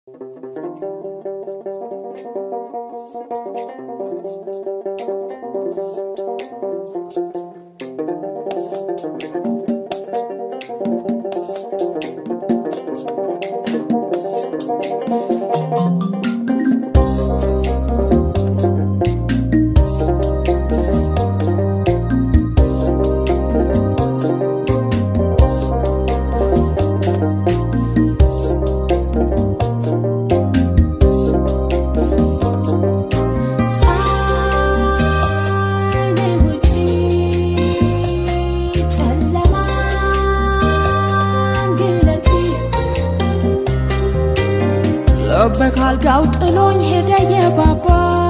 በካልጋው ጥሎኝ ሄደ የባባ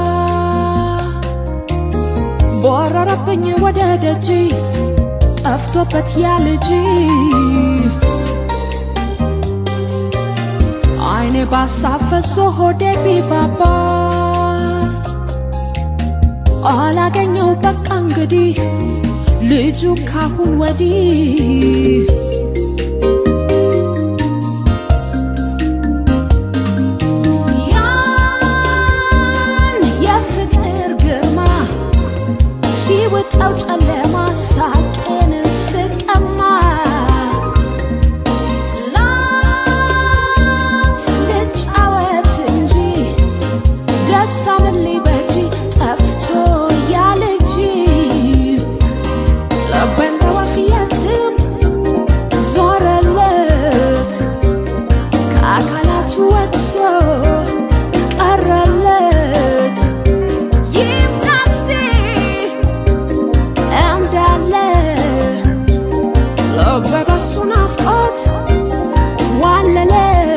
ቦረረብኝ ወደ ደጅ ጠፍቶበት ያ ልጅ አይኔ ባሳፈሶ ሆዴ ቢባባ አላገኘው በቃ እንግዲህ ልጁ ካሁን ወዲህ ሲውጠው ጨለማ ሳቄን ስቀማ ላፍ ልጫወት እንጂ ደስታ ምን ሊበጂ ጠፍቶ ያ ልጅ ልቤን በወፍ የትም ዞረለት ከአካላቱ ወጥቶ ቀረለት ይምናስቲ እንዳለ ልቤ በሱ ናፍቆት ዋለለ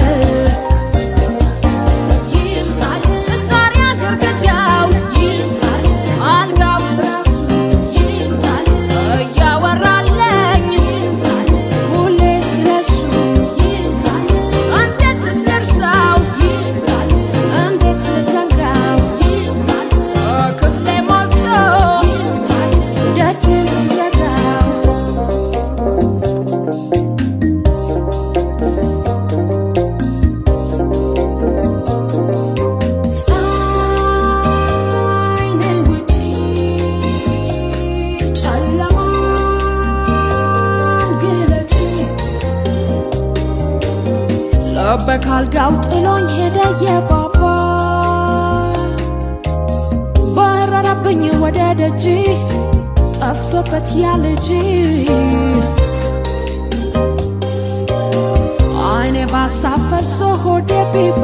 ይምጣል ጣሪያ ግርግዳው ይምጣል አልጋው ትራሱ ይምጣል እያወራለኝ ይምጣል ሁሌ ስለሱ ይምጣል እንዴት ልርሳው ይምጣል እንዴት ልዘንጋው ይምጣል ክፍሌ ሞልቶ ይምጣል ደጅን ስዘጋው ፀሐይ ነይ ውጪ ጨለማን ግለጪ ልቤ ካልጋው ጥሎኝ ሄደ የባባ በረረብኝ ወደ ደጅ ጠፍቶበት ያ ልጅ አይኔ ባሳፈሶ ሆዴ ቢባ